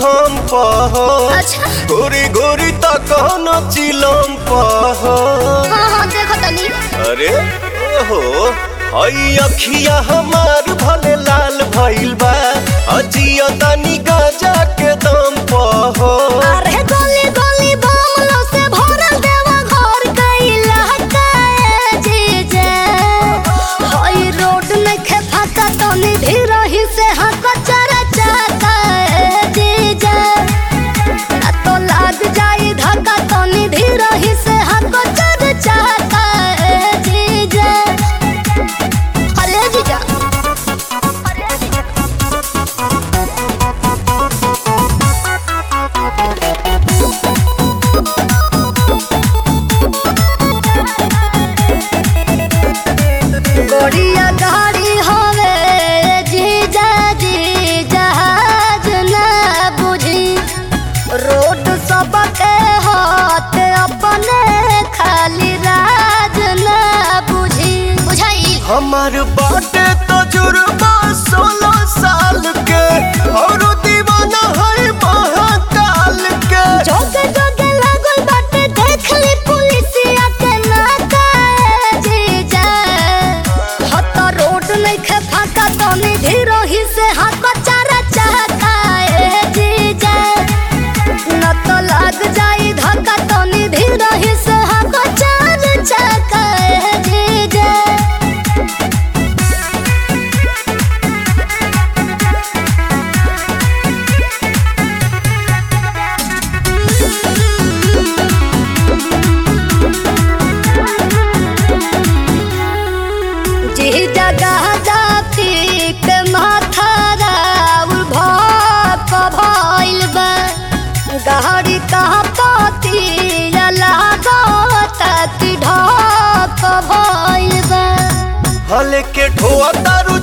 हम पह अच्छा गोरी गोरी तक न चिलम पह हाँ हाँ देखो तनी अरे ओहो हई अखिया हमार भले लाल भइल बा अजिया तनी गजा के दम पह अरे गली गली बमलो से भरल देवा घर कैला काए जीजे हई रोड में खे फाका तनी धीरही से हक चरा चाकाए जीजे ना तो लाग जाई धक्का तनी धीरही से हक चरा चाकाए जीजे अरे जीजा अरे जीजा गोड़िया गाड़ी हवे जीजा जी जहाज न बुझी रोड सबके हाथ अपने खाली राज न बुझी बुझाई हमार बाटे तजुर्बा सोलह साल के और दीवाना है महाकाल के जोगे जोगे लागल बाटे देख ली पुलिसिया के नाकाए जीजा हत रोड नइखे फाका तनी धीरही से हाथ चारा चाहकाए जीजा न तो लाग जाई धक्का तनी धीरही से हाथ चारा चाहकाए जीजा जी जगह जाती के माथा राउर भक भइल बा गाड़ी कहाँ पाती लागत कि ढक भइल बा हले के ढोआ तारू